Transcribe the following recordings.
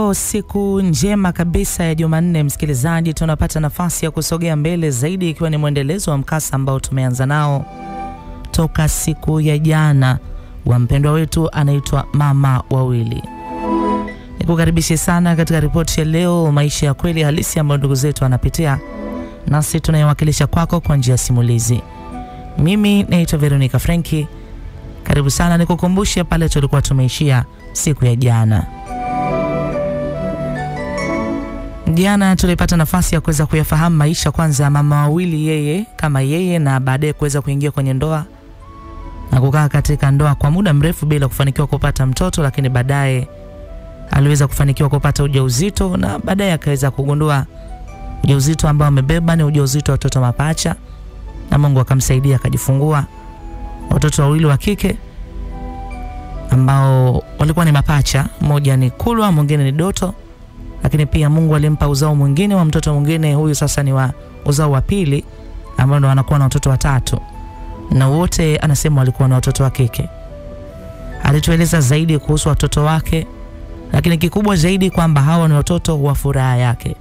Leo siku njema kabisa ya Jumanne, msikilizaji, tunapata nafasi ya kusogea mbele zaidi, ikiwa ni mwendelezo wa mkasa ambao tumeanza nao toka siku ya jana wa mpendwa wetu anaitwa mama wawili. Nikukaribishe sana katika ripoti ya leo, maisha ya kweli halisi ambayo ndugu zetu wanapitia, nasi tunayewakilisha kwako kwa njia ya simulizi. Mimi naitwa Veronica Frenki. Karibu sana, nikukumbushe pale tulikuwa tumeishia siku ya jana. Jana tulipata nafasi ya kuweza kuyafahamu maisha kwanza ya mama wawili, yeye kama yeye, na baadaye kuweza kuingia kwenye ndoa na kukaa katika ndoa kwa muda mrefu bila kufanikiwa kupata mtoto, lakini baadaye aliweza kufanikiwa kupata ujauzito na baadaye akaweza kugundua ujauzito ambao amebeba ni ujauzito wa watoto mapacha, na Mungu akamsaidia akajifungua watoto wawili wa kike ambao walikuwa ni mapacha, mmoja ni Kulwa, mwingine ni Doto, lakini pia Mungu alimpa uzao mwingine wa mtoto mwingine. Huyu sasa ni wa uzao wa pili, ambao ndo anakuwa na watoto watatu, na wote anasema walikuwa na watoto wa kike. Alitueleza zaidi kuhusu watoto wake, lakini kikubwa zaidi kwamba hawa ni watoto wa furaha yake,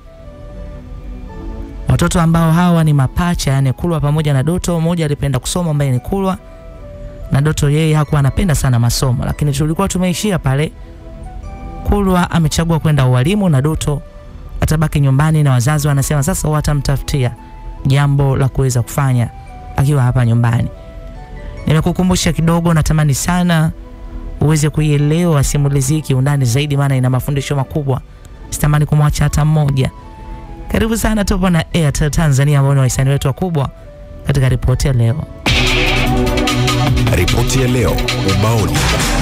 watoto ambao hawa ni mapacha, yani Kulwa pamoja na Doto. Mmoja alipenda kusoma ambaye ni Kulwa na Doto yeye hakuwa anapenda sana masomo, lakini tulikuwa tumeishia pale. Kulwa amechagua kwenda ualimu na Doto atabaki nyumbani, na wazazi wanasema sasa watamtafutia jambo la kuweza kufanya akiwa hapa nyumbani. Nimekukumbusha kidogo, natamani sana uweze kuielewa simulizi hii kiundani zaidi, maana ina mafundisho makubwa, sitamani kumwacha hata mmoja. Karibu sana, tupo na Airtel Tanzania ambao ni wahisani wetu wakubwa katika ripoti ya leo. Ripoti ya leo ubaoni.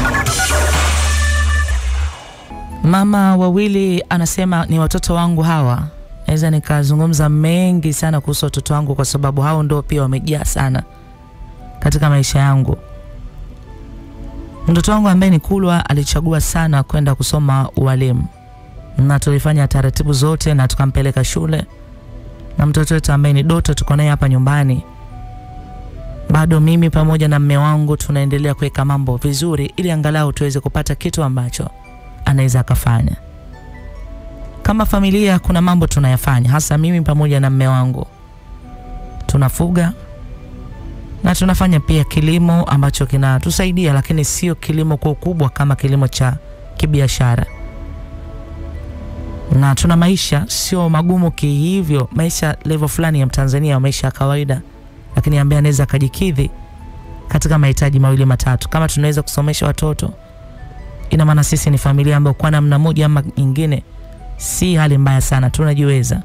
Mama wawili anasema ni watoto wangu hawa. Naweza nikazungumza mengi sana kuhusu watoto wangu kwa sababu hao ndio pia wamejaa sana katika maisha yangu. Mtoto wangu ambaye ni Kulwa alichagua sana kwenda kusoma ualimu, na tulifanya taratibu zote na tukampeleka shule, na mtoto wetu ambaye ni Doto tuko naye hapa nyumbani bado mimi pamoja na mme wangu tunaendelea kuweka mambo vizuri, ili angalau tuweze kupata kitu ambacho anaweza akafanya. Kama familia, kuna mambo tunayafanya, hasa mimi pamoja na mme wangu. Tunafuga na tunafanya pia kilimo ambacho kinatusaidia, lakini sio kilimo kwa ukubwa kama kilimo cha kibiashara, na tuna maisha sio magumu kihivyo, maisha level fulani ya Mtanzania, maisha ya kawaida lakini ambaye anaweza akajikidhi katika mahitaji mawili matatu. Kama tunaweza kusomesha watoto, ina maana sisi ni familia ambayo kwa namna moja ama nyingine si hali mbaya sana, tunajiweza.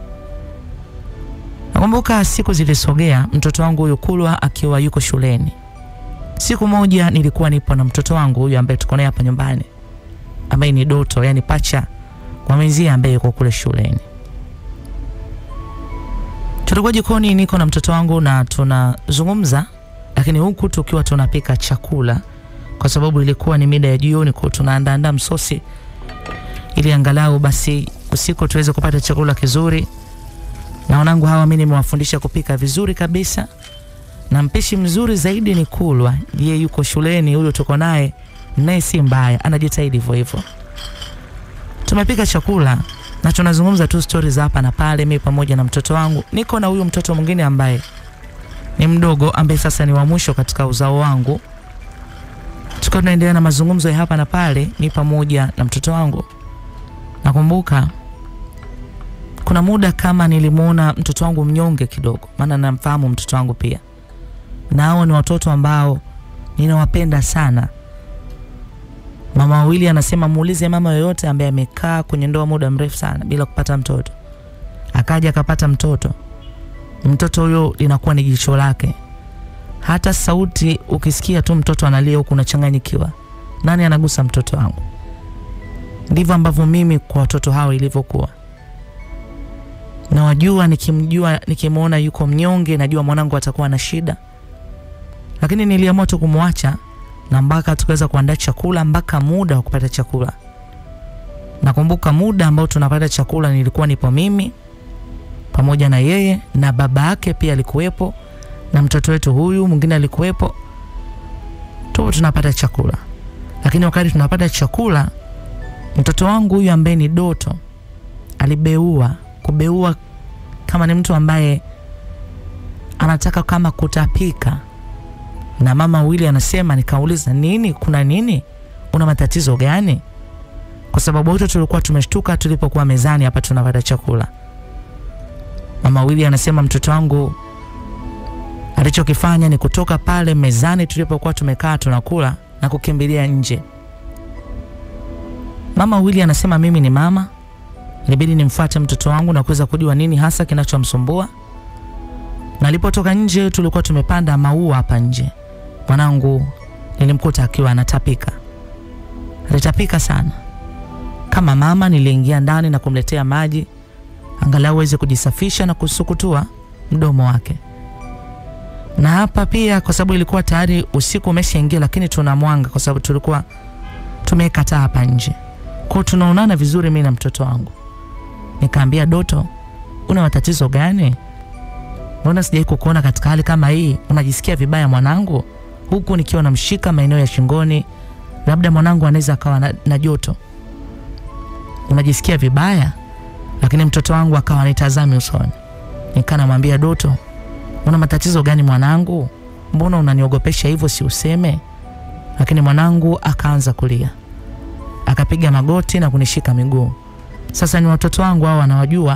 Nakumbuka siku zilisogea, mtoto wangu huyu Kulwa akiwa yuko shuleni. Siku moja nilikuwa nipo na mtoto wangu huyu ambaye tuko naye hapa nyumbani, ambaye ni Doto, yani pacha kwa mwenzie ambaye yuko kule shuleni tulikuwa jikoni, niko na mtoto wangu na tunazungumza, lakini huku tukiwa tunapika chakula, kwa sababu ilikuwa ni mida ya jioni, kwa tunaandaandaa msosi ili angalau basi usiku tuweze kupata chakula kizuri. Na wanangu hawa mimi nimewafundisha kupika vizuri kabisa, na mpishi mzuri zaidi ni Kulwa. Yeye yuko shuleni, huyo tuko naye, naye si mbaya, anajitahidi hivyo hivyo. Tumepika chakula na tunazungumza tu stori za hapa na pale, mimi pamoja na mtoto wangu. Niko na huyu mtoto mwingine ambaye ni mdogo, ambaye sasa ni wa mwisho katika uzao wangu. Tukiwa tunaendelea na mazungumzo ya hapa na pale, mi pamoja na mtoto wangu. Nakumbuka kuna muda kama nilimwona mtoto wangu mnyonge kidogo, maana namfahamu mtoto wangu pia, na hao ni watoto ambao ninawapenda sana. Mama wawili anasema muulize mama yoyote ambaye amekaa kwenye ndoa muda mrefu sana bila kupata mtoto, akaja akapata mtoto, mtoto huyo linakuwa ni jicho lake. Hata sauti ukisikia tu mtoto analia huku unachanganyikiwa, nani anagusa mtoto wangu? Ndivyo ambavyo mimi kwa watoto hao ilivyokuwa. Nawajua, nikimjua nikimwona yuko mnyonge, najua mwanangu atakuwa na shida, lakini niliamua tu kumwacha na mpaka tukaweza kuandaa chakula mpaka muda wa kupata chakula. Nakumbuka muda ambao tunapata chakula nilikuwa nipo mimi pamoja na yeye na baba yake pia alikuwepo na mtoto wetu huyu mwingine alikuwepo, tupo tunapata chakula. Lakini wakati tunapata chakula Mtoto wangu huyu ambaye ni Doto alibeua, kubeua kama ni mtu ambaye anataka kama kutapika, na mama Wili anasema, nikauliza nini, kuna nini, una matatizo gani? Kwa sababu wote tulikuwa tumeshtuka tulipokuwa mezani hapa tunapata chakula. Mama Wili anasema mtoto wangu alichokifanya ni kutoka pale mezani tulipokuwa tumekaa tunakula na kukimbilia nje. Mama Wili anasema mimi ni mama, ilibidi nimfuate mtoto wangu na kuweza kujua nini hasa kinachomsumbua. Na alipotoka nje, tulikuwa tumepanda maua hapa nje. Mwanangu nilimkuta akiwa anatapika, alitapika sana. Kama mama, niliingia ndani na kumletea maji angalau aweze kujisafisha na kusukutua mdomo wake. Na hapa pia, kwa sababu ilikuwa tayari usiku umeshaingia, lakini tuna mwanga kwa sababu tulikuwa tumekataa hapa nje, kwa tunaonana vizuri mimi na mtoto wangu. Nikaambia Doto, una matatizo gani? Mbona sijai kukuona katika hali kama hii? Unajisikia vibaya mwanangu? Huku nikiwa namshika maeneo ya shingoni, labda mwanangu anaweza akawa na, na joto. Unajisikia vibaya? Lakini mtoto wangu akawa nitazami usoni. Nikaa namwambia Doto, una matatizo gani mwanangu? Mbona unaniogopesha hivyo, si useme? Lakini mwanangu akaanza kulia, akapiga magoti na kunishika miguu. Sasa ni watoto wangu hao wanawajua.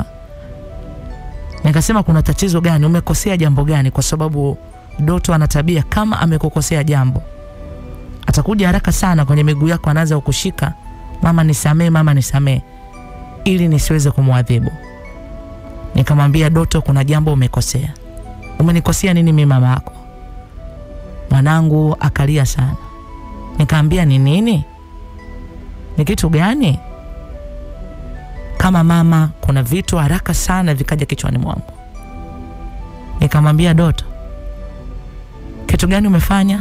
Nikasema kuna tatizo gani? Umekosea jambo gani? Kwa sababu Doto ana tabia kama amekukosea jambo, atakuja haraka sana kwenye miguu yako, anaanza kukushika, mama nisamee, mama nisamee, ili nisiweze kumwadhibu. Nikamwambia Doto, kuna jambo umekosea. Umenikosea nini mimi mama yako? Mwanangu akalia sana. Nikaambia ni nini? Ni kitu gani? Kama mama, kuna vitu haraka sana vikaja kichwani mwangu. Nikamwambia Doto, kitu gani umefanya?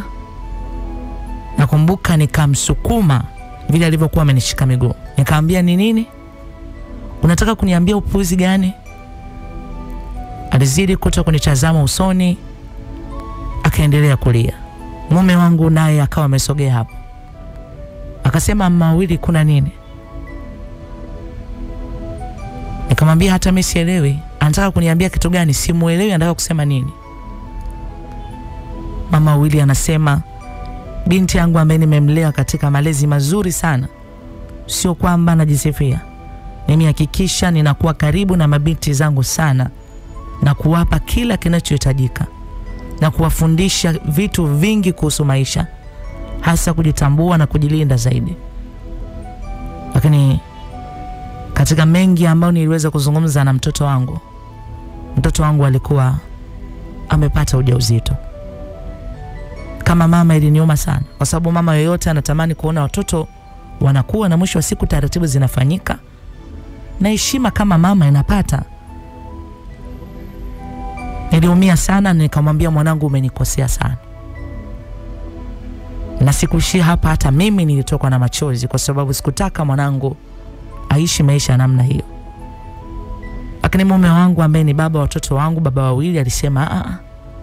Nakumbuka nikamsukuma vile alivyokuwa amenishika miguu. Nikamwambia ni nini? Unataka kuniambia upuzi gani? Alizidi kuto kunitazama usoni, akaendelea kulia. Mume wangu naye akawa amesogea hapo, akasema mama Wili, kuna nini? Nikamwambia hata mimi sielewi, anataka kuniambia kitu gani? Simuelewi anataka kusema nini. Mama Wili anasema binti yangu ambaye nimemlea katika malezi mazuri sana, sio kwamba najisifia, nimehakikisha ninakuwa karibu na mabinti zangu sana na kuwapa kila kinachohitajika na kuwafundisha vitu vingi kuhusu maisha, hasa kujitambua na kujilinda zaidi. Lakini katika mengi ambayo niliweza kuzungumza na mtoto wangu, mtoto wangu alikuwa amepata ujauzito. Kama mama, iliniuma sana, kwa sababu mama yoyote anatamani kuona watoto wanakuwa na mwisho wa siku taratibu zinafanyika na heshima kama mama inapata. Niliumia sana, nikamwambia mwanangu, umenikosea sana, na sikuishia hapa. Hata mimi nilitokwa na machozi, kwa sababu sikutaka mwanangu aishi maisha ya namna hiyo. Lakini mume wangu ambaye ni baba wa watoto wangu, baba wawili, alisema Aa,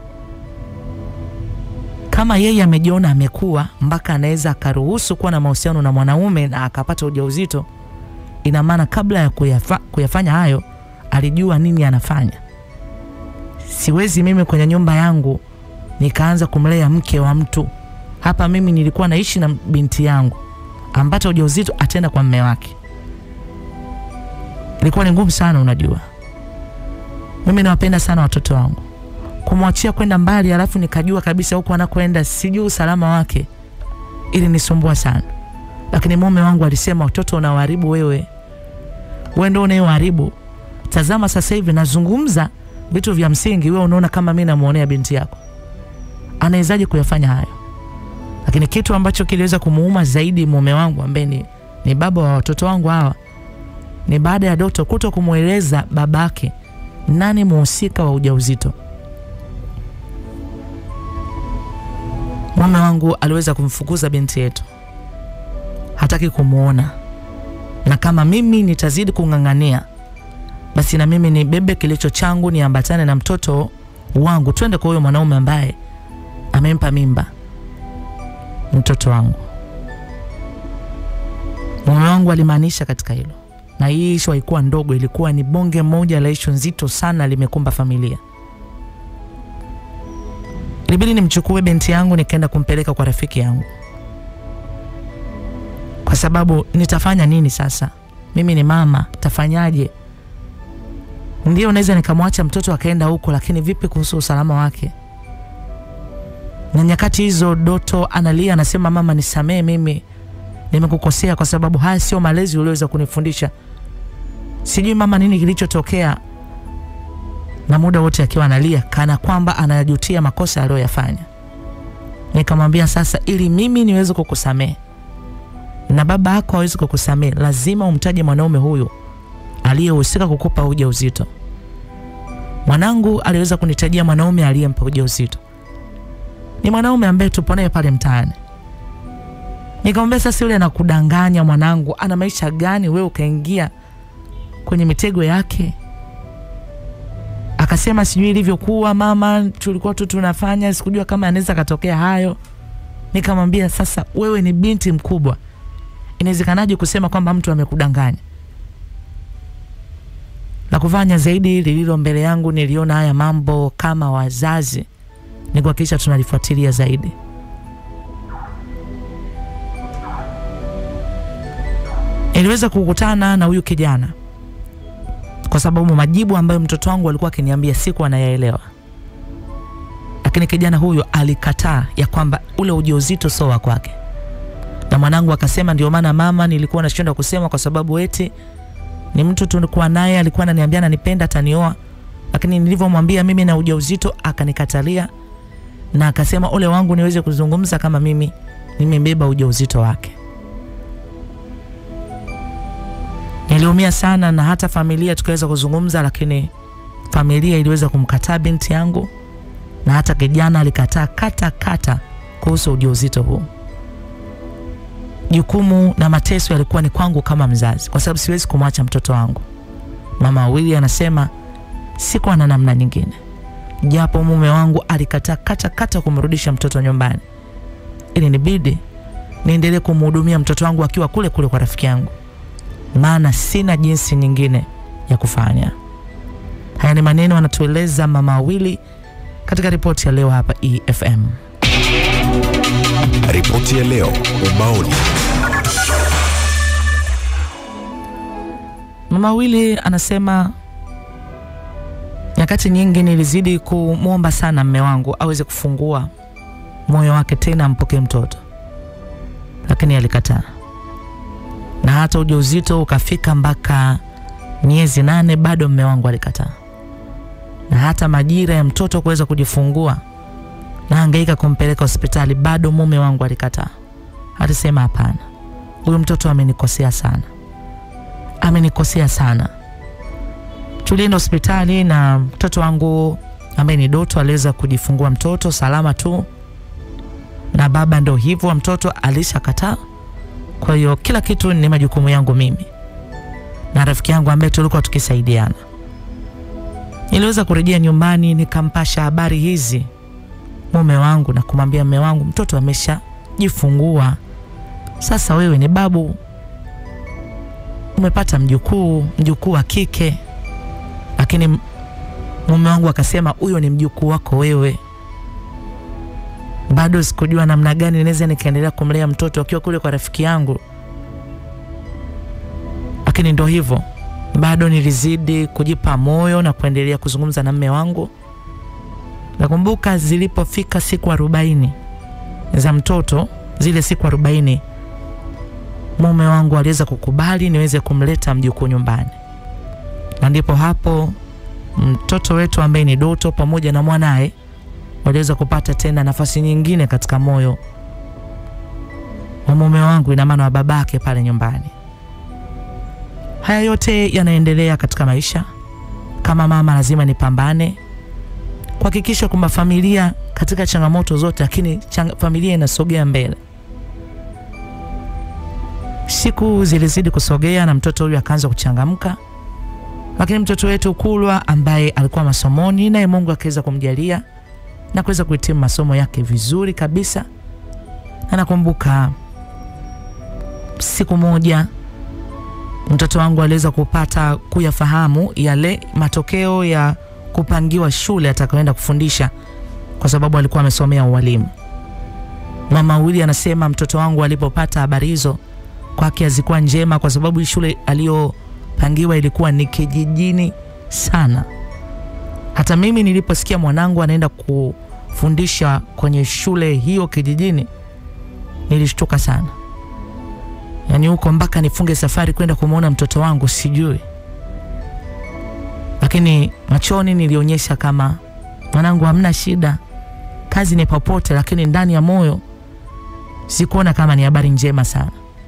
kama yeye amejiona amekuwa mpaka anaweza akaruhusu kuwa na mahusiano na mwanaume na akapata ujauzito, ina maana kabla ya kuyafa, kuyafanya hayo alijua nini anafanya. Siwezi mimi kwenye nyumba yangu nikaanza kumlea mke wa mtu. Hapa mimi nilikuwa naishi na binti yangu, ambata ujauzito atenda kwa mme wake. Ilikuwa ni ngumu sana. Unajua, mimi nawapenda sana watoto wangu, kumwachia kwenda mbali, alafu nikajua kabisa huko anakwenda sijui usalama wake, ili nisumbua sana. Lakini mume wangu alisema, watoto unawaharibu wewe, wewe ndio unayewaharibu. Tazama sasa hivi nazungumza vitu vya msingi, wewe unaona kama mimi namuonea binti yako. Anawezaje kuyafanya hayo? Lakini kitu ambacho kiliweza kumuuma zaidi mume wangu ambaye ni, ni baba wa watoto wangu hawa ni baada ya Doto kuto kumweleza babake nani muhusika wa ujauzito. Mume wangu aliweza kumfukuza binti yetu, hataki kumwona, na kama mimi nitazidi kung'ang'ania basi na mimi nibebe kilicho changu niambatane na mtoto wangu, twende kwa huyo mwanaume ambaye amempa mimba mtoto wangu. Mume wangu alimaanisha katika hilo, na hii ishu haikuwa ndogo, ilikuwa ni bonge moja la ishu nzito sana, limekumba familia. Ilibidi nimchukue binti yangu nikaenda kumpeleka kwa rafiki yangu, kwa sababu nitafanya nini sasa? Mimi ni mama, tafanyaje? Ndio naweza nikamwacha mtoto akaenda huko, lakini vipi kuhusu usalama wake? Na nyakati hizo Doto analia, anasema mama, nisamee, mimi nimekukosea kwa sababu haya sio malezi ulioweza kunifundisha. Sijui mama nini kilichotokea, na muda wote akiwa analia kana kwamba anajutia makosa aliyoyafanya. Nikamwambia sasa, ili mimi niweze kukusamehe na baba yako hawezi kukusamehe, lazima umtaje mwanaume huyu aliyehusika kukupa ujauzito. Mwanangu aliweza kunitajia mwanaume aliyempa ujauzito, ni mwanaume ambaye tupo naye pale mtaani. Nikamwambia sasa, yule anakudanganya mwanangu, ana maisha gani? Wewe ukaingia kwenye mitego yake. Akasema sijui ilivyokuwa mama, tulikuwa tu tunafanya, sikujua kama anaweza katokea hayo. Nikamwambia sasa, wewe ni binti mkubwa, inawezekanaje kusema kwamba mtu amekudanganya? La kufanya zaidi lililo mbele yangu, niliona haya mambo kama wazazi ni kuhakikisha tunalifuatilia zaidi. Niliweza kukutana na huyu kijana kwa sababu majibu ambayo mtoto wangu alikuwa akiniambia siku anayaelewa, lakini kijana huyu alikataa ya kwamba ule ujauzito sio wa kwake, na mwanangu akasema, ndio maana mama, nilikuwa nashindwa kusema kwa sababu eti ni mtu tulikuwa naye, alikuwa ananiambia ananipenda, atanioa, lakini nilivyomwambia mimi na ujauzito akanikatalia, na akasema ole wangu niweze kuzungumza kama mimi nimebeba ujauzito wake. Niliumia sana na hata familia tukaweza kuzungumza, lakini familia iliweza kumkataa binti yangu na hata kijana alikataa kata kata kuhusu ujauzito huu. Jukumu na mateso yalikuwa ni kwangu kama mzazi, kwa sababu siwezi kumwacha mtoto wangu. Mama wawili anasema sikuwa na namna nyingine, japo mume wangu alikataa kata kata kumrudisha mtoto nyumbani, ili nibidi niendelee kumhudumia mtoto wangu akiwa kule kule kwa rafiki yangu maana sina jinsi nyingine ya kufanya. Haya ni maneno anatueleza mama wawili katika ripoti ya leo hapa EFM. Ripoti ya leo ubaoni. Mama wawili anasema nyakati nyingi nilizidi kumwomba sana mme wangu aweze kufungua moyo wake tena ampokee mtoto, lakini alikataa na hata ujauzito ukafika mpaka miezi nane, bado mme wangu alikataa, na hata majira ya mtoto kuweza kujifungua na hangaika kumpeleka hospitali, bado mume wangu alikataa. Alisema hapana, huyu mtoto amenikosea sana, amenikosea sana. Tulienda hospitali na mtoto wangu ambaye ni Doto aliweza kujifungua mtoto salama tu, na baba ndo hivyo, mtoto alishakataa kwa hiyo kila kitu ni majukumu yangu mimi na rafiki yangu ambaye tulikuwa tukisaidiana. Niliweza kurejea nyumbani nikampasha habari hizi mume wangu na kumwambia mume wangu, mtoto ameshajifungua, sasa wewe ni babu, umepata mjukuu, mjukuu wa kike. Lakini mume wangu akasema, huyo ni mjukuu wako wewe bado sikujua namna gani naweza nikaendelea kumlea mtoto akiwa kule kwa rafiki yangu, lakini ndo hivyo, bado nilizidi kujipa moyo na kuendelea kuzungumza na mme wangu. Nakumbuka zilipofika siku arobaini za mtoto, zile siku arobaini mume wangu aliweza kukubali niweze kumleta mjukuu nyumbani, na ndipo hapo mtoto wetu ambaye ni Doto pamoja na mwanaye waliweza kupata tena nafasi nyingine katika moyo wa mume wangu, ina maana wa babake pale nyumbani. Haya yote yanaendelea katika maisha. Kama mama, lazima nipambane kuhakikisha kwamba familia katika changamoto zote, lakini chang familia inasogea mbele. Siku zilizidi kusogea na mtoto huyu akaanza kuchangamka, lakini mtoto wetu Kulwa ambaye alikuwa masomoni, naye Mungu akaweza kumjalia na kuweza kuhitimu masomo yake vizuri kabisa. Na nakumbuka siku moja mtoto wangu aliweza kupata kuyafahamu yale matokeo ya kupangiwa shule atakayoenda kufundisha kwa sababu alikuwa amesomea ualimu. Mama Wili anasema mtoto wangu alipopata habari hizo kwake hazikuwa njema, kwa sababu hii shule aliyopangiwa ilikuwa ni kijijini sana. Hata mimi niliposikia mwanangu anaenda kufundisha kwenye shule hiyo kijijini, nilishtuka sana. Yaani huko mpaka nifunge safari kwenda kumwona mtoto wangu sijui, lakini machoni nilionyesha kama mwanangu, hamna shida, kazi ni popote, lakini ndani ya moyo sikuona kama ni habari njema sana.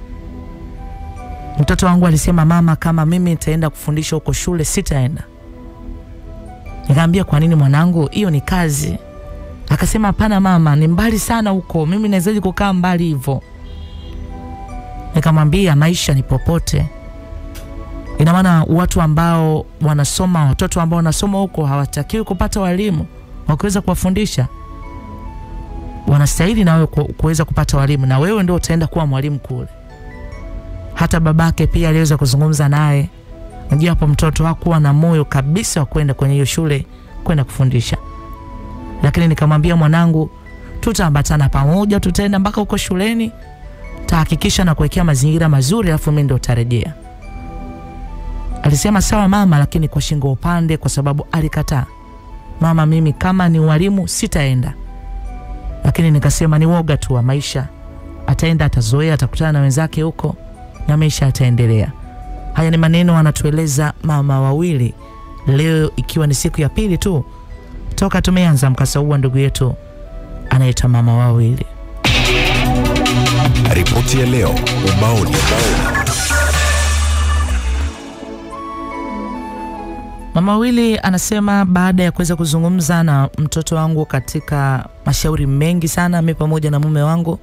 Mtoto wangu alisema, mama, kama mimi nitaenda kufundisha huko shule sitaenda. Nikamwambia, kwa nini mwanangu? Hiyo ni kazi. Akasema, hapana mama, ni mbali sana huko, mimi nawezaje kukaa mbali hivyo? Nikamwambia, maisha ni popote. Ina maana watu ambao wanasoma, watoto ambao wanasoma huko hawatakiwi kupata walimu wakiweza kuwafundisha wanastahili na wewe ku- kuweza kupata walimu, na wewe ndio utaenda kuwa mwalimu kule. Hata babake pia aliweza kuzungumza naye, japo mtoto hakuwa na moyo kabisa wa kwenda kwenye hiyo shule kwenda kufundisha, lakini nikamwambia mwanangu, tutaambatana pamoja, tutaenda mpaka huko shuleni, tahakikisha na kuwekea mazingira mazuri, alafu mimi ndio utarejea. Alisema sawa mama, lakini kwa shingo upande, kwa sababu alikataa. Mama, mimi kama ni walimu sitaenda lakini nikasema ni woga tu wa maisha, ataenda atazoea, atakutana na wenzake huko na maisha yataendelea. Haya ni maneno anatueleza mama wawili leo, ikiwa ni siku ya pili tu toka tumeanza mkasa huu wa ndugu yetu anaitwa mama wawili. Ripoti ya leo ubaoni. Mama wawili anasema baada ya kuweza kuzungumza na mtoto wangu katika mashauri mengi sana, mi pamoja na mume wangu,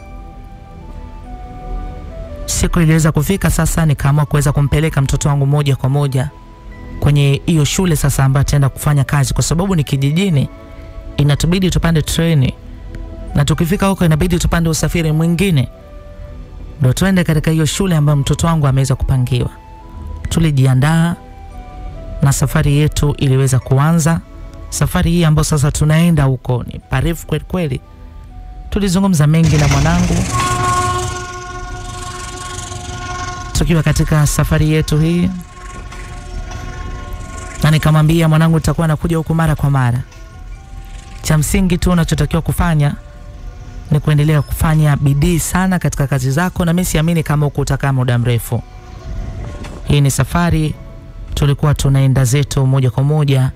siku iliweza kufika sasa, nikaamua kuweza kumpeleka mtoto wangu moja kwa moja kwenye hiyo shule sasa ambayo ataenda kufanya kazi, kwa sababu ni kijijini, inatubidi tupande treni na tukifika huko inabidi tupande usafiri mwingine ndo tuende katika hiyo shule ambayo mtoto wangu ameweza kupangiwa. Tulijiandaa na safari yetu iliweza kuanza. Safari hii ambayo sasa tunaenda huko ni parefu kweli kweli. Tulizungumza mengi na mwanangu tukiwa katika safari yetu hii, na nikamwambia mwanangu, nitakuwa nakuja huku mara kwa mara. Cha msingi tu unachotakiwa kufanya ni kuendelea kufanya bidii sana katika kazi zako, na mimi siamini kama huku utakaa muda mrefu. Hii ni safari tulikuwa tunaenda zetu moja kwa moja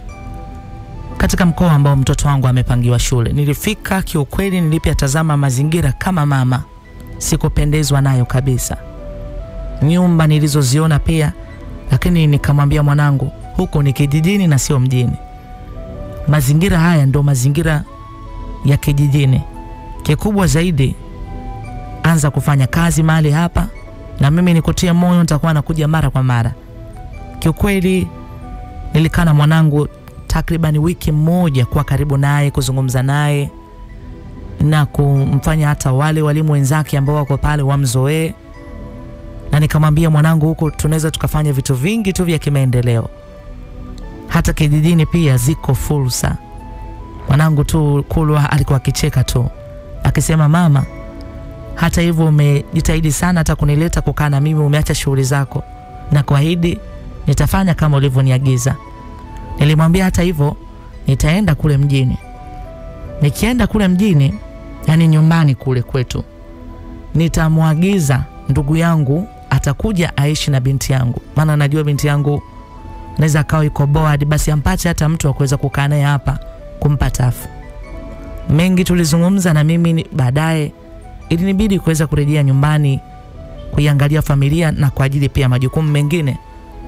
katika mkoa ambao mtoto wangu amepangiwa shule. Nilifika kiukweli, nilipyatazama mazingira kama mama, sikupendezwa nayo kabisa, nyumba nilizoziona pia, lakini nikamwambia mwanangu, huko ni kijijini na sio mjini. Mazingira haya ndo mazingira ya kijijini. Kikubwa zaidi, anza kufanya kazi mahali hapa, na mimi nikutie moyo, nitakuwa nakuja mara kwa mara. Kiukweli nilikaa na mwanangu takriban wiki moja kuwa karibu naye, kuzungumza naye na kumfanya hata wale walimu wenzake ambao wako pale wamzoee, na nikamwambia mwanangu, huko tunaweza tukafanya vitu vingi tu vya kimaendeleo, hata kijijini pia ziko fursa. Mwanangu tu Kulwa alikuwa akicheka tu akisema, mama, hata hivyo umejitahidi sana hata kunileta kukaa na mimi, umeacha shughuli zako na kuahidi nitafanya kama ulivyoniagiza. Nilimwambia hata hivyo nitaenda kule mjini. Nikienda kule mjini, yani nyumbani kule kwetu, nitamwagiza ndugu yangu atakuja aishi na binti yangu, maana najua binti yangu naweza akawa iko bored, basi ampate hata mtu wa kuweza kukaa naye hapa kumpa tafu. Mengi tulizungumza na mimi ni- baadaye ilinibidi kuweza kurejea nyumbani kuiangalia familia na kwa ajili pia majukumu mengine.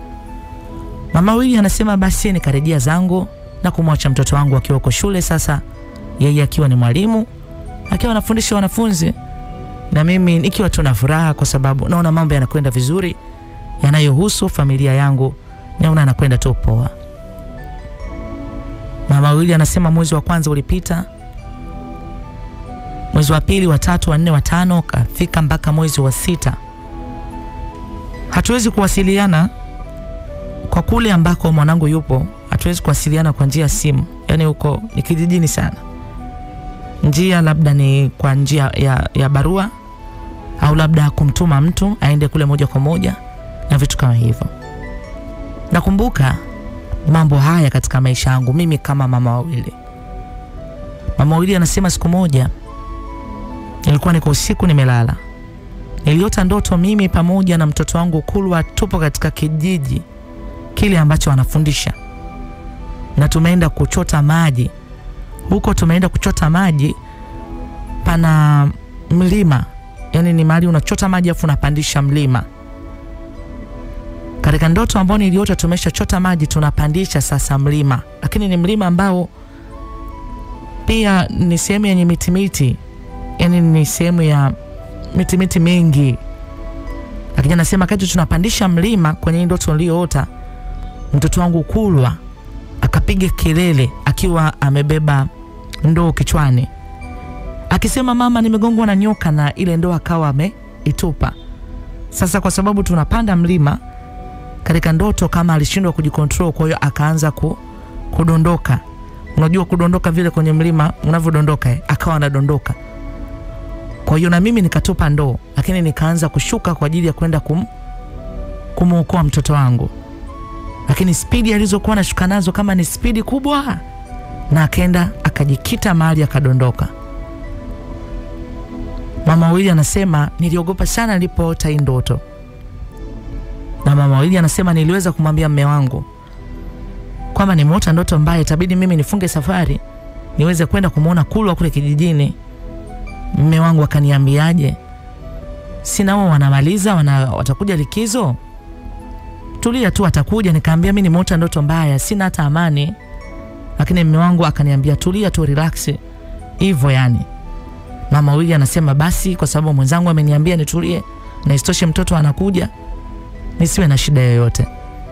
Mama Wili anasema basi nikarejea zangu na kumwacha mtoto wangu akiwa uko shule sasa, yeye akiwa ni mwalimu akiwa anafundisha wanafunzi na mimi nikiwa tu na furaha, kwa sababu naona mambo yanakwenda vizuri yanayohusu familia yangu, naona anakwenda tu poa. Mama Wili anasema mwezi wa kwanza ulipita, mwezi wa pili, wa tatu, wa nne, wa tano, kafika mpaka mwezi wa sita hatuwezi kuwasiliana kwa kule ambako mwanangu yupo, hatuwezi kuwasiliana kwa njia ya simu, yaani huko ni kijijini sana. Njia labda ni kwa njia ya, ya barua au labda kumtuma mtu aende kule moja kwa moja na vitu kama hivyo. Nakumbuka mambo haya katika maisha yangu mimi kama mama wawili. Mama wawili anasema siku moja nilikuwa niko usiku nimelala, niliota ndoto mimi pamoja na mtoto wangu Kulwa tupo katika kijiji kile ambacho anafundisha na tumeenda kuchota maji huko. Tumeenda kuchota maji, pana mlima, yani ni mahali unachota maji afu unapandisha mlima. Katika ndoto ambao niliota tumeshachota maji tunapandisha sasa mlima, lakini ni mlima ambao pia ni sehemu yenye mitimiti, yani ni sehemu ya mitimiti mingi. Lakini anasema kati tunapandisha mlima kwenye hii ndoto niliyoota, mtoto wangu Kulwa akapiga kelele akiwa amebeba ndoo kichwani akisema, mama, nimegongwa na nyoka, na ile ndoo akawa ameitupa. Sasa kwa sababu tunapanda mlima katika ndoto, kama alishindwa kujikontrol, kwa hiyo akaanza ku, kudondoka. Unajua kudondoka vile kwenye mlima unavyodondoka, eh, akawa anadondoka. Kwa hiyo na mimi nikatupa ndoo, lakini nikaanza kushuka kwa ajili ya kwenda kum, kumwokoa mtoto wangu, lakini spidi alizokuwa nashuka nazo kama ni spidi kubwa, na akaenda akajikita mahali akadondoka. Mama wawili anasema niliogopa sana nilipoota hii ndoto, na mama wawili anasema niliweza kumwambia mme wangu kwamba nimeota ndoto mbaya, itabidi mimi nifunge safari niweze kwenda kumwona Kulwa kule kijijini. Mme wangu akaniambiaje, sina wao wanamaliza wana, watakuja likizo, tulia tu, atakuja. Nikaambia mi nimeota ndoto mbaya, sina hata amani, lakini mme wangu akaniambia tulia tu, relax hivyo yani. Mama wili anasema basi, kwa sababu mwenzangu ameniambia nitulie na isitoshe mtoto anakuja, nisiwe na shida yoyote.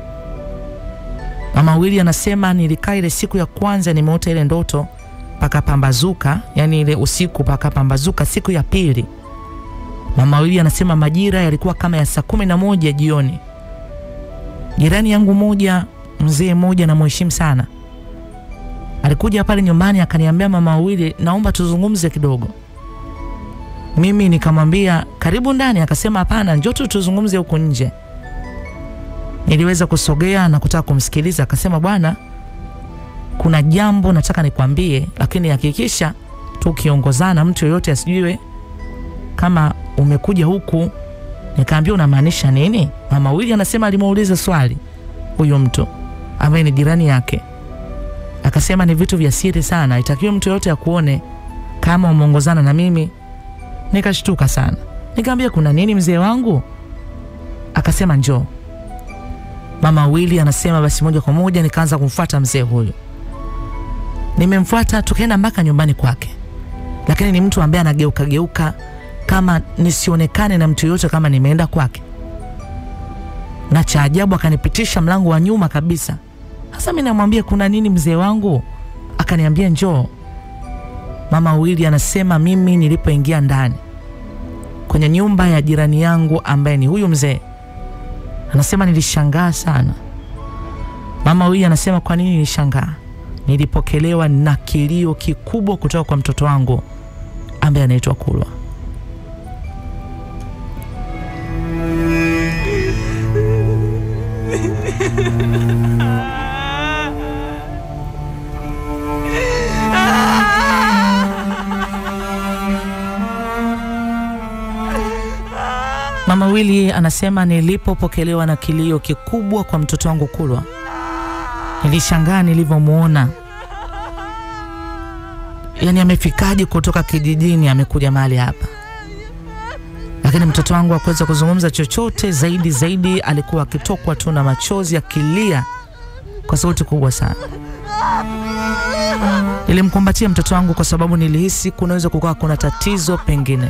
Mama wili anasema nilikaa ile siku ya kwanza nimeota ile ndoto pakapambazuka, yani ile usiku pakapambazuka. Siku ya pili, mama wili anasema majira yalikuwa kama ya saa kumi na moja jioni. Jirani yangu moja, mzee mmoja namheshimu sana, alikuja pale nyumbani akaniambia, mama wawili, naomba tuzungumze kidogo. Mimi nikamwambia karibu ndani, akasema hapana, njoo tu tuzungumze huko nje. Niliweza kusogea na kutaka kumsikiliza, akasema bwana, kuna jambo nataka nikwambie, lakini hakikisha tukiongozana, mtu yoyote asijue kama umekuja huku. Nikaambia unamaanisha nini? Mama Wili anasema alimuuliza swali huyo mtu ambaye ni jirani yake, akasema ni vitu vya siri sana, itakiwa mtu yoyote akuone kama umeongozana na mimi. Nikashtuka sana, nikaambia kuna nini mzee wangu? Akasema njoo. Mama Wili anasema basi moja kwa moja nikaanza kumfuata mzee huyo. Nimemfuata tukaenda mpaka nyumbani kwake, lakini ni mtu ambaye anageuka geuka kama nisionekane na mtu yoyote kama nimeenda kwake, na cha ajabu akanipitisha mlango wa nyuma kabisa. Sasa mimi namwambia kuna nini mzee wangu? Akaniambia njoo. Mama Wili anasema mimi nilipoingia ndani kwenye nyumba ya jirani yangu ambaye ni huyu mzee anasema nilishangaa sana. Mama Wili anasema kwa nini nilishangaa? Nilipokelewa na kilio kikubwa kutoka kwa mtoto wangu ambaye anaitwa Kulwa. Mama Wili anasema nilipopokelewa na kilio kikubwa kwa mtoto wangu Kulwa, nilishangaa nilivyomwona. Yaani amefikaje kutoka kijijini amekuja mahali hapa? Lakini mtoto wangu hakuweza kuzungumza chochote zaidi zaidi, alikuwa akitokwa tu na machozi akilia kwa sauti kubwa sana. Nilimkumbatia mtoto wangu kwa sababu nilihisi kunaweza kukawa kuna tatizo pengine.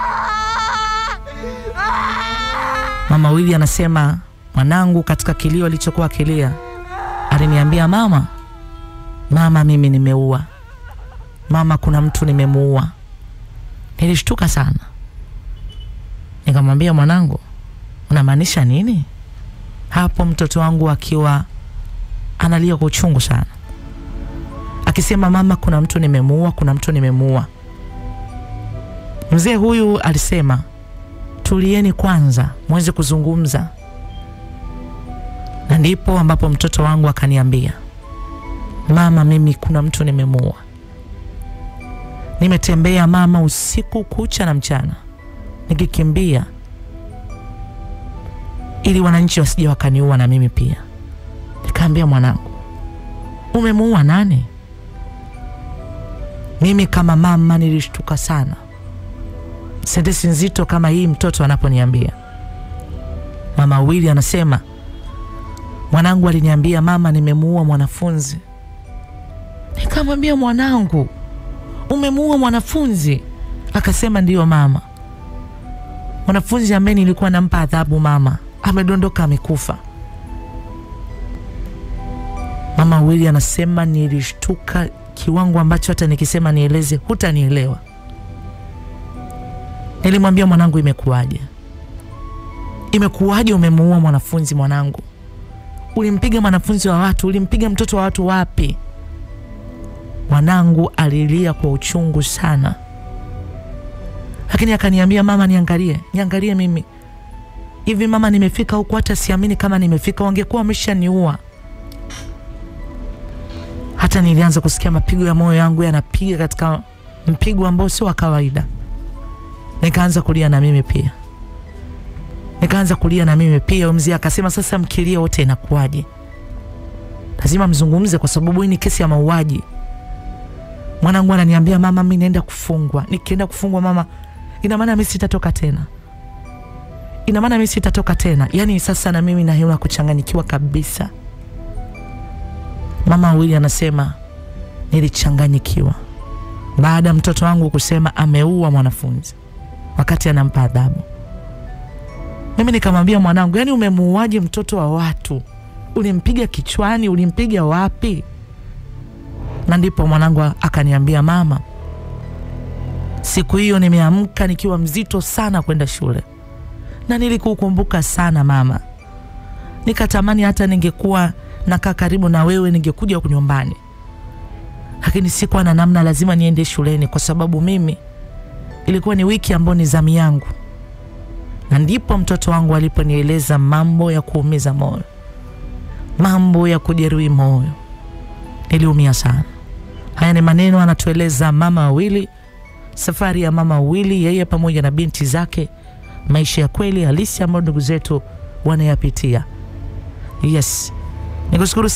Mama Wili anasema mwanangu katika kilio alichokuwa akilia aliniambia, mama, mama, mimi nimeua mama, kuna mtu nimemuua. Nilishtuka sana, nikamwambia mwanangu, unamaanisha nini? Hapo mtoto wangu akiwa analia kwa uchungu sana, akisema mama, kuna mtu nimemuua, kuna mtu nimemuua. Mzee huyu alisema tulieni kwanza mweze kuzungumza, na ndipo ambapo mtoto wangu akaniambia, mama, mimi kuna mtu nimemuua. Nimetembea mama, usiku kucha na mchana nikikimbia ili wananchi wasije wakaniua na mimi pia. Nikaambia mwanangu, umemuua nani? Mimi kama mama nilishtuka sana, sentensi nzito kama hii mtoto anaponiambia. Mama Wili anasema mwanangu aliniambia mama, nimemuua mwanafunzi. Nikamwambia mwanangu, umemuua mwanafunzi? Akasema ndiyo mama, mwanafunzi ambaye nilikuwa nampa adhabu mama amedondoka amekufa. Mama Wili anasema nilishtuka kiwango ambacho hata nikisema nieleze hutanielewa. Nilimwambia mwanangu, imekuwaje? Imekuwaje umemuua mwanafunzi mwanangu? Ulimpiga mwanafunzi wa watu, ulimpiga mtoto wa watu wapi? Mwanangu alilia kwa uchungu sana, lakini akaniambia mama, niangalie, niangalie mimi hivi mama, nimefika huku hata siamini kama nimefika, wangekuwa wameshaniua. Hata nilianza kusikia mapigo ya moyo yangu yanapiga katika mpigo ambao sio wa kawaida. Nikaanza kulia na mimi pia, nikaanza kulia na mimi pia. Mzee akasema sasa, mkilia wote inakuwaje? Lazima mzungumze, kwa sababu hii ni kesi ya mauaji. Mwanangu ananiambia mama, mimi naenda kufungwa. Nikienda kufungwa mama, ina maana mimi sitatoka tena ina maana mimi sitatoka tena. Yaani sasa na mimi naona kuchanganyikiwa kabisa. Mama wawili anasema nilichanganyikiwa baada ya mtoto wangu kusema ameua mwanafunzi wakati anampa adhabu. Mimi nikamwambia mwanangu, yaani umemuuaje mtoto wa watu? Ulimpiga kichwani? Ulimpiga wapi? Na ndipo mwanangu akaniambia, mama, siku hiyo nimeamka nikiwa mzito sana kwenda shule na nilikukumbuka sana mama, nikatamani hata ningekuwa nakaa karibu na wewe, ningekuja nyumbani, lakini sikuwa na namna, lazima niende shuleni kwa sababu mimi ilikuwa ni wiki ambayo ni zamu yangu. Na ndipo mtoto wangu aliponieleza mambo ya kuumiza moyo, mambo ya kujeruhi moyo. Niliumia sana. Haya ni maneno anatueleza mama wawili, safari ya mama wawili, yeye pamoja na binti zake maisha ya kweli halisi ambayo ndugu zetu wanayapitia. Yes, nikushukuru